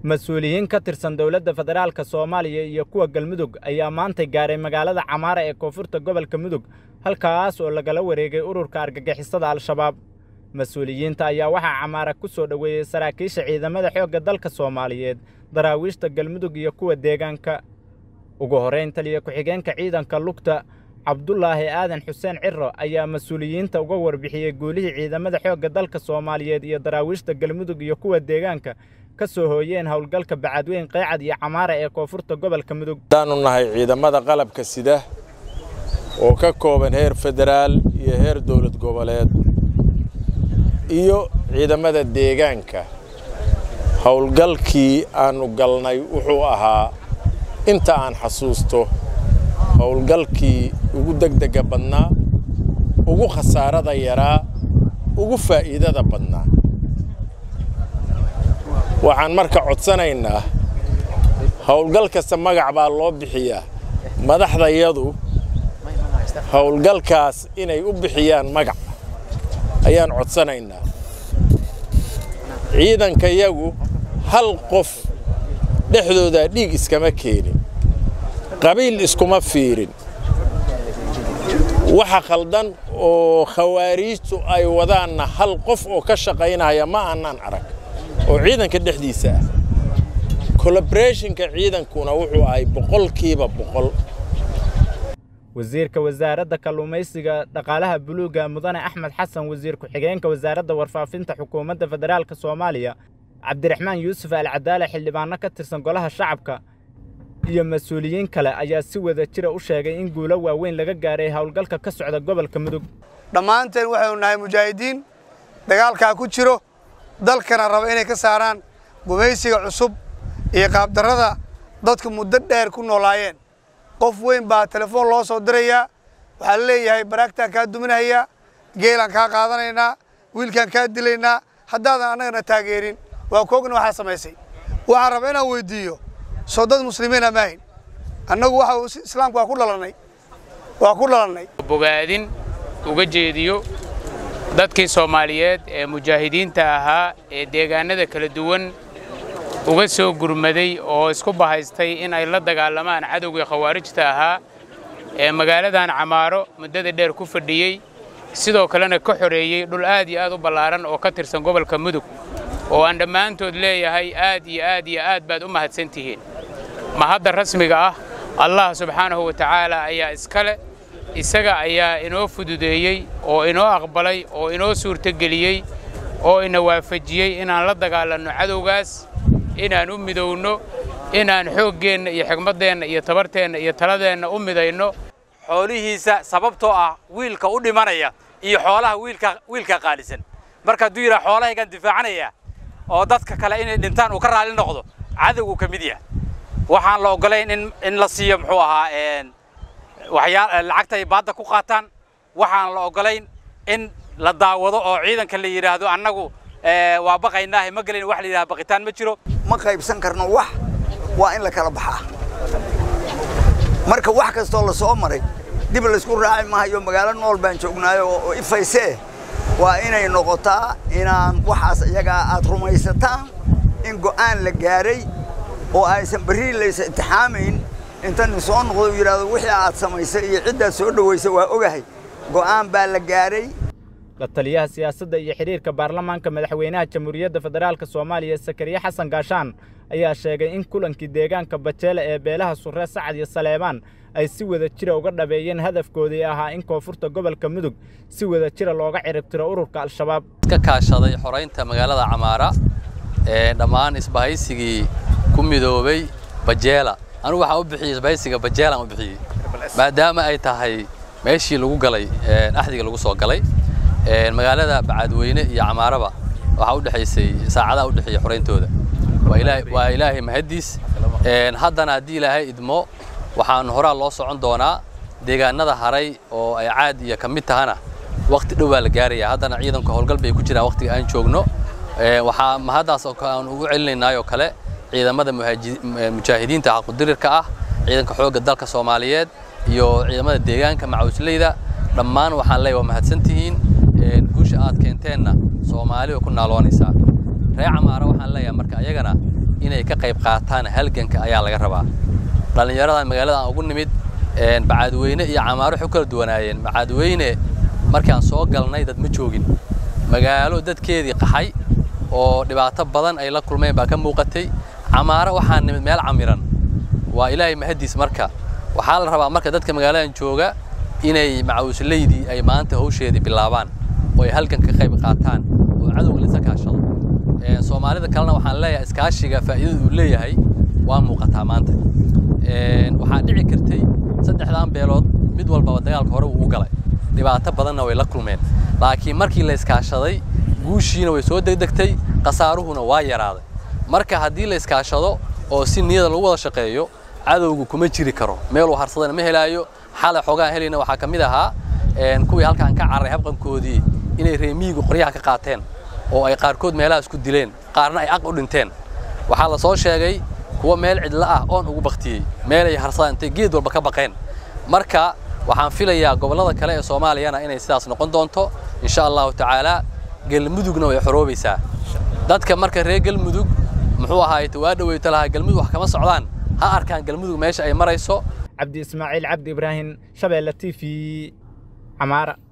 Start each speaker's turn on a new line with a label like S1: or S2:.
S1: mas-uuliyiin ka tirsan dowladda federaalka soomaaliya iyo kuwa galmudug ayaa maantay gaaray magaalada camaara ee koonfurta gobolka mudug halkaas oo lagala wareegay ururka argagixisada al-shabaab mas-uuliyiinta ayaa waxaa camaara ku soo dhoweeyey saraakiisha ciidamada xoogga dalka soomaaliyeed daraawiishta galmudug iyo kuwa deegaanka ugu horrayn taliya ku-xigeenka ciidanka lugta cabdulaahi aadan xuseen ciro ayaa mas-uuliyiinta uga warbixiyey guulihii ciidamada xoogga dalka soomaaliyeed iyo daraawiishta galmudug iyo kuwa deegaanka ka soo hooyeen howlgalka bacadweyn qeecad iyo camaara ee koonfurta gobolka mudug
S2: haddaannu nahay ciidamada qalabka sida oo ka kooban heer federaal iyo heer dowlad goboleed iyo ciidamada deegaanka howlgalkii aannu galnay wuxuu ahaa inta aan xasuusto howlgalkii ugu degdega badnaa ugu khasaarada yaraa ugu faa'iidada badnaa waxaan marka codsanaynaa howlgal kasta magac baa loo bixiyaa madaxdayadu howlgalkaas inay u bixiyaan magac ayaan codsanaynaa ciidankayagu hal qof dhexdoodaa dhiig iskama keenin qabiil iskuma fiirin waxa khaldan oo khawaariijtu ay wadaanna hal qof oo ka shaqaynaya ma aanaan arag oo ciidanka dhexdiisa ah colobreshinka ciidankuna wuxuu ahay boqolkiiba boqol
S1: wasiirka wasaaradda kalluumaysiga dhaqaalaha buluugga mudane axmed xasan wasiir ku-xigeenka wasaaradda warfaafinta xukuumadda federaalka soomaaliya cabdiraxmaan yuusuf alcadaale xildhibaanno ka tirsan golaha shacabka iyo mas-uuliyiin kale ayaa si wada jira u sheegay in guulo waaweyn laga gaaray howlgalka ka socda gobolka mudug
S3: dhammaanteen waxaynu nahay mujaahidiin dagaalkaa ku jiro dalkana raba inay ka saaraan gumaysiga cusub iyo qaabdarrada dadku muddo dheer ku noolaayeen qof weyn baa telefoon loo soo dirayaa waxaa la leeyahay baraagtaan kaa duminahayaa geelaan kaa qaadanaynaa wiilkaan kaa dilaynaa haddaadan annagana taageerin waa koogna waxaa samaysay waxaan rabaa inaan weyddiiyo soo dad muslimiina maahin annagu waxa islaamku waa ku dhalannay waa ku dhalannay
S4: bogaadin uga jeediyo dadkii soomaaliyeed ee mujaahidiinta ahaa ee deegaanada kala duwan uga soo gurmaday oo isku bahaystay in ay la dagaalamaan cadowgii khawaarijta ahaa ee magaaladan camaaro muddada dheer ku fadhiyey sidoo kalena ka xoreeyey dhul aad iyo aad u ballaaran oo ka tirsan gobolka mudug oo aan dhammaantood leeyahay aad iyo aad iyo aad baad u mahadsan tihiin mahadda rasmiga ah allah subxaanahu wa tacaala ayaa iskale isaga ayaa inoo fududeeyey oo inoo aqbalay oo inoo suurtogeliyey oo ina waafajiyey inaan la dagaalanno cadowgaas inaan u midowno inaan xooggeenna iyo xigmaddeenna iyo tabarteenna iyo taladeenna u midayno
S5: xoolihiisa sababtoo ah wiilka u dhimanaya iyo xoolaha wiilka wiilka qaalisan marka hadduu yidhaha xoolahaygaan difaacanaya oo dadka kale inay dhintaan uu ka raalli noqdo cadowgu ka mid yahay waxaan la oggolayn in in la siiyo muxuu ahaa waxyaa lacagta ay baadda ku qaataan waxaan la oggolayn in la daawado oo ciidanka la yidhaahdo annagu waa baqaynaahe ma gelin wax la yidhahda baqitaan ma jiro
S6: ma qaybsan karno wax waa in la kala baxaa marka wax kastoo la soo maray dib laysku raaci maayo magaalo nool baan joognaayo oo ifaysee waa inay noqotaa inaan waxaas iyagaa aad rumaysataan in go'aan la gaaray oo aysan berri laysa intixaamayn inta nin soo noqdo u yidhaahdo wixii aad samaysay iyo ciddaad soo dhowaysay waa ogahay go'aan baa la gaaray
S1: la taliyaha siyaasadda iyo xidhiirka baarlamaanka madaxweynaha jamhuuriyadda federaalka soomaaliya sakariye xasan gaashaan ayaa sheegay in kulankii deegaanka bajeele ee beelaha surre sacad iyo saleebaan ay si wada jira uga dhabeeyeen hadafkoodii ahaa in koonfurta gobolka mudug si wada jira looga ciribtiro ururka al-shabaab
S7: ka kaashaday xoraynta magaalada camaara ee dhammaan isbahaysigii ku midoobay bajeela anugu waxaan u bixiyey isbahaysiga bajeelaan u bixiyey maadaama ay tahay meeshii lagu galay axdiga lagu soo galay magaalada bacadweyne iyo camaaraba waxaa u dhexaysay saacadaha u dhexeeya xorayntooda waa ilaahay mahaddiis haddana haddii ilaahay idmo waxaan horaa loo socon doonaa deegaanada haray oo ay caad iyo ka mid tahana wakhti dhow baa la gaaraya haddana ciidanku howlgal bay ku jiraan wakhtiga aan joogno waxaa mahaddaas aan ugu celinaynaayoo kale ciidamada mujaahidiinta xaqudirirka ah ciidanka xoogga dalka soomaaliyeed iyo ciidamada deegaanka macawsleyda dhammaan waxaan leeyahay waa mahadsantihiin guusha aad keenteenna soomaali way ku naaloonaysaa reer camaara waxaan leeyahay marka ayagana inay ka qayb qaataan halganka ayaa laga rabaa dhallinyaradan magaalada aan ugu nimid bacaadweyne iyo camaaro waxay u kala duwanaayeen bacaadweyne markaan soo galnay dad ma joogin magaalo dadkeedii qaxay oo dhibaato badan ay la kulmeen baa ka muuqatay camaaro waxaan nimid meel camiran waa ilaahay mahadiis marka waxaa la rabaa marka dadka magaaladan jooga inay macawislaydii ay maanta hawsheedii bilaabaan oo ay halgan ka qayb qaataan oo cadowga lisa kaashado soomaalida kalena waxaan leeyahay iskaashiga faa'iidada uu leeyahay waa muuqataa maanta waxaa dhici kartay saddexdan beelood mid walbaba dagaalka hore uu u galay dhibaato badanna way la kulmeen laakiin markii la iskaashaday guushiina way soo degdegtay khasaaruhuna waa yaraaday marka haddii la iskaashado oo si niyada lagu wada shaqeeyo cadowgu kuma jiri karo meeluu harsadana ma helaayo xalay xoogaan helayna waxaa ka mid ahaa kuwii halkaan ka carray habqankoodii inay reemiyigu qoryaha ka qaateen oo ay qaarkood meelaha isku dileen qaarna ay aq u dhinteen waxaa la soo sheegay kuwa meel cidlo ah oon ugu baktiyey meelay harsadaan intay geed walba ka baqeen marka waxaan filayaa gobollada kale ee soomaaliyana inay sidaas noqon doonto insha allahu tacaala galmudugna way xoroobaysaa dadka marka reer galmudug muxuu ahaayte waa dhaweyto lahaa galmudug wax kama socdaan ha arkaan galmudug meesha ay marayso
S1: cabdi ismaaciil cabdi ibraahim shabeelle t v camaara